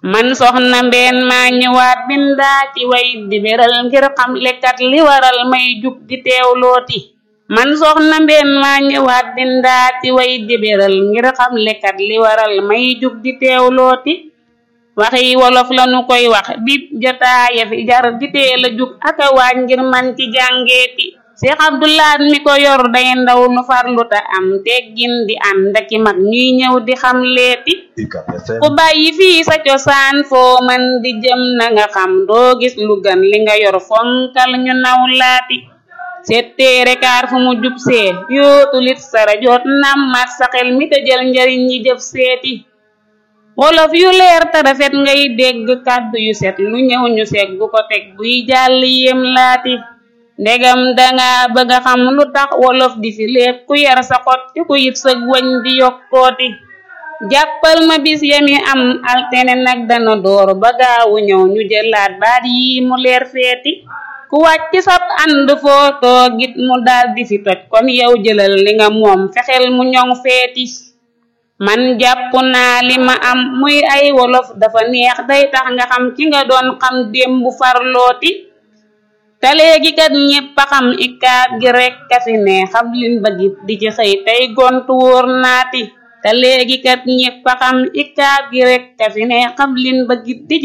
man soxna mbeen maa ñëwaat bindaa ci way di beral ngir xam lekkat li waral may jug di teewlooti man soxna mbeen maa ñëwaat bindaa ci way di beral ngir xam lekkat li waral may jug di teewlooti waxi wolof lanu koy wax bib jotaaya fi jar di teel a jug aka waaj ngir man ci jàngeeti Seex Abdulaat mi ko yor day ndaw nu farluta am teggin di ànd aki mag ñuy ñëw di xam leeti ku bàyyi fii sa cosaan foo mën di jëm na nga xam doo gis lu gën li nga yor fonkal ñu naw laati setteere kaar fu mu jub see yootulit sara joot nam mat sa xel mi te jël njariñ ñi jëf seeti wolof yu leer te rafet ngay dégg kàddu yu set lu ñëw ñu segg ko teg buy jàll yéem laati ndegam danga bëgga xam lu tax wolof di fi lépp ku yar sa xot te ku yit sëg wañ di yokkooti jàppal ma bis yami am altene nag dana door ba gaawu ñëw ñu jëlaat baat yi mu leer feeti ku wàcc sab ànd foo toogit mu daal di fi toj kon yow jëlal li nga moom fexeel mu ñoŋ feeti man jàpp naa li ma am muy ay wolof dafa neex day tax nga xam ki nga doon xam démb farlooti te léegi kat ñépp a xam ikaab gi rekk a fi ne xam lin bëggit di ci xëy tey gontu wóor naati te léegi kat ñépp a xam ikaab gi rekk a fi ne xam lin bëggit di